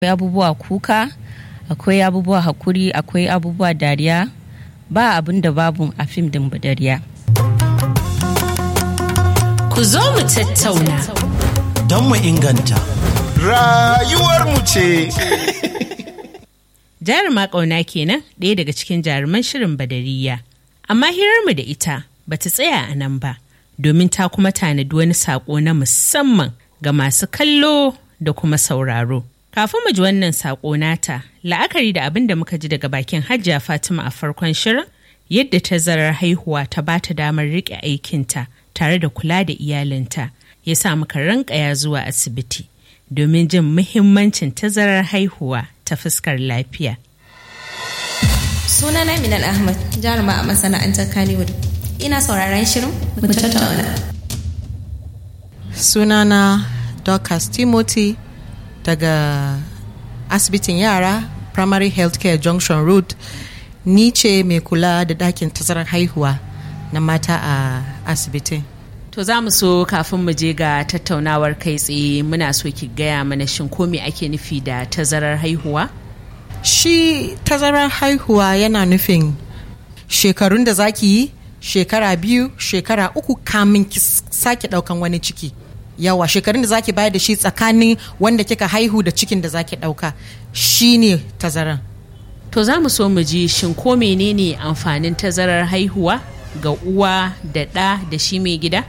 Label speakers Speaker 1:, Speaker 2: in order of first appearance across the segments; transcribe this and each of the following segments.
Speaker 1: akwai abubuwa kuka akwai abubuwa hakuri akwai abubuwa dariya ba abin da babu a fim din dariya
Speaker 2: Ku zo mu tattauna.
Speaker 3: don mu inganta.
Speaker 4: Rayuwarmu ce.
Speaker 2: Jaruma ƙauna kenan ɗaya daga cikin jaruman shirin Badariya. Amma hirarmu da ita ba ta tsaya a nan ba, domin ta kuma tanadi wani saƙo na musamman ga masu kallo da kuma sauraro. Kafin mu ji wannan saƙo nata, la'akari da abin da muka ji daga bakin Hajiya Fatima a farkon shirin, yadda tazarar haihuwa ta ba ta damar riƙe aikinta tare da kula da iyalinta, ya sa muka rankaya zuwa asibiti domin jin muhimmancin tazarar haihuwa ta fuskar lafiya.
Speaker 5: Sunana Minal Ahmad, jaruma a masana'antar Kannywood. Ina sauraron shirin mu tattauna.
Speaker 6: sunana Dorcas Timothy daga asibitin yara Primary Healthcare Junction Road ni ce mai kula da ɗakin tazarar haihuwa na mata a asibitin.
Speaker 2: To za mu so kafin mu je ga tattaunawar kai tsaye muna so ki gaya mana shin ko me ake nufi da tazarar haihuwa?
Speaker 6: Shi tazarar haihuwa yana nufin shekarun da zaki yi shekara biyu shekara uku kamin ki s- sake ɗaukan wani ciki. Yawa shekarun da zaki bayar da shi tsakanin wanda kika haihu da cikin da zaki ɗauka shi ne tazaran.
Speaker 2: To za mu so mu ji shin ko menene amfanin tazarar haihuwa ga uwa da ɗa da shi mai gida?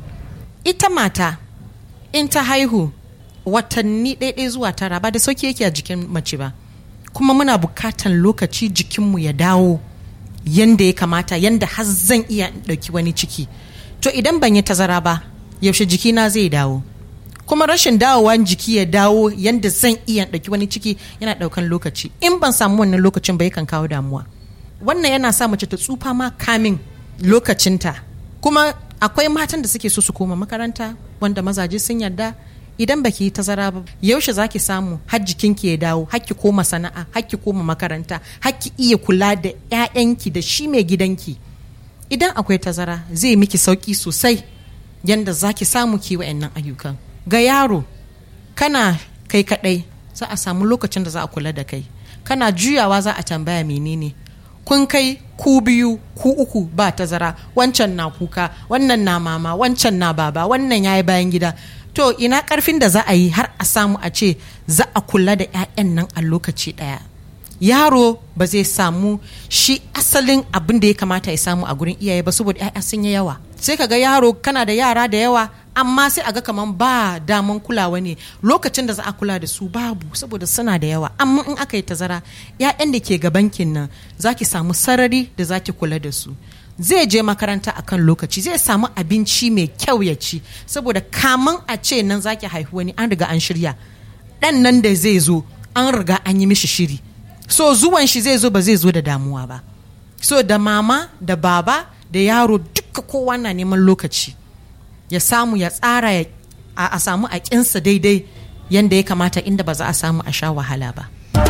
Speaker 6: ita mata in ta haihu watanni ɗaiɗai zuwa tara ba da sauki yake a jikin mace ba kuma muna bukatan lokaci jikinmu ya dawo yanda ya kamata yanda har zan iya in ɗauki wani ciki to idan ban yi tazara ba yaushe jikina zai dawo kuma rashin dawowan jiki ya dawo yanda zan iya in ɗauki wani ciki yana ɗaukan lokaci in ban samu wannan lokacin ba yakan kawo damuwa wannan yana sa mace ta tsufa ma kamin lokacinta kuma akwai matan da suke so su koma makaranta wanda mazaje sun yarda idan baki yi tazara ba yaushe zaki samu har jikinki ya dawo har ki koma sana'a har ki koma makaranta har ki iya kula da 'ya'yanki da shi mai gidanki idan akwai tazara zai miki sauki sosai yanda zaki samu ki wa'annan ayyukan ga yaro kana kai kadai za a samu lokacin da za a kula da kai kana juyawa za a tambaya menene kun kai ku biyu ku uku ba tazara wancan na kuka wannan na mama wancan na baba wannan ya yi bayan gida to ina karfin da za a yi har a samu a ce za a kula da 'ya'yan nan a lokaci ɗaya yaro ba zai samu shi asalin abin da ya kamata ya samu a gurin iyaye ba saboda 'ya'ya sun yi yawa sai ka ga yaro kana da yara da yawa amma sai a ga kaman ba daman kulawa ne lokacin da za a kula da su babu saboda suna da yawa amma in aka yi tazara 'ya'yan da ke gabankin nan za ki samu sarari da za ki kula da su zai je makaranta akan lokaci zai samu abinci mai kyau ya ci saboda kaman a ce nan za ki haihu wani an riga an shirya ɗan nan da zai zo an riga an yi mishi shiri so zuwan shi zai zo ba zai zo da damuwa ba so da mama da baba da yaro duka kowa na neman lokaci ya samu ya tsara ya a, a samu a kinsa daidai yanda ya kamata inda ba za a samu a sha wahala ba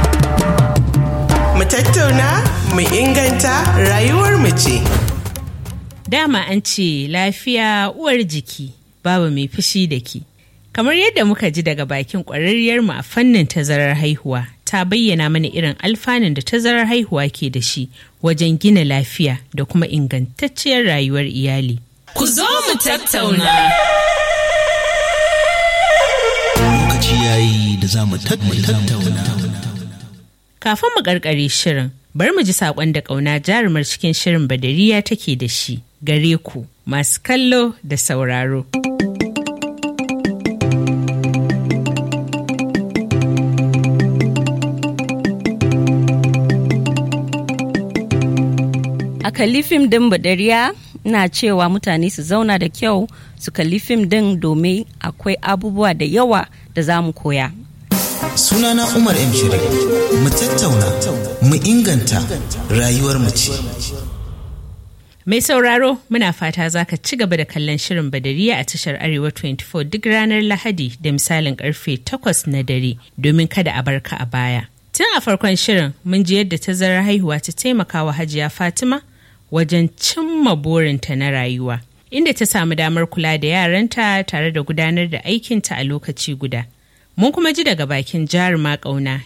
Speaker 4: Mu tattauna, mu inganta rayuwar mu ce.
Speaker 2: Dama an ce lafiya uwar jiki babu mai fushi da ki. Kamar yadda muka ji daga bakin ƙwararriyarmu a fannin tazarar haihuwa ta bayyana mana irin alfanun da tazarar haihuwa ke da shi wajen gina lafiya da kuma ingantacciyar rayuwar iyali. Ku zo mu tattauna.
Speaker 3: Lokaci yayi da za mu tattauna.
Speaker 2: Kafin mu karkare shirin, bari mu ji saƙon da ƙauna jarumar cikin shirin badariya take da shi gare ku masu kallo da sauraro.
Speaker 1: a kalli fim din badariya ina cewa mutane su zauna da kyau su kalli fim din domin akwai abubuwa da yawa da za mu koya
Speaker 3: Sunana Umar M. Shiri. Mu tattauna, mu inganta rayuwar mu ce.
Speaker 2: Mai sauraro muna fata za ka ci gaba da kallon shirin badariya a tashar Arewa 24 duk ranar Lahadi da misalin karfe 8 na dare domin kada a barka a baya. Tun a farkon shirin mun ji yadda tazarar haihuwa ta taimaka wa Hajiya Fatima wajen cimma burinta na rayuwa, inda ta samu damar kula da yaranta tare da gudanar da aikinta a lokaci guda. Mun kuma ji daga bakin jaruma ƙauna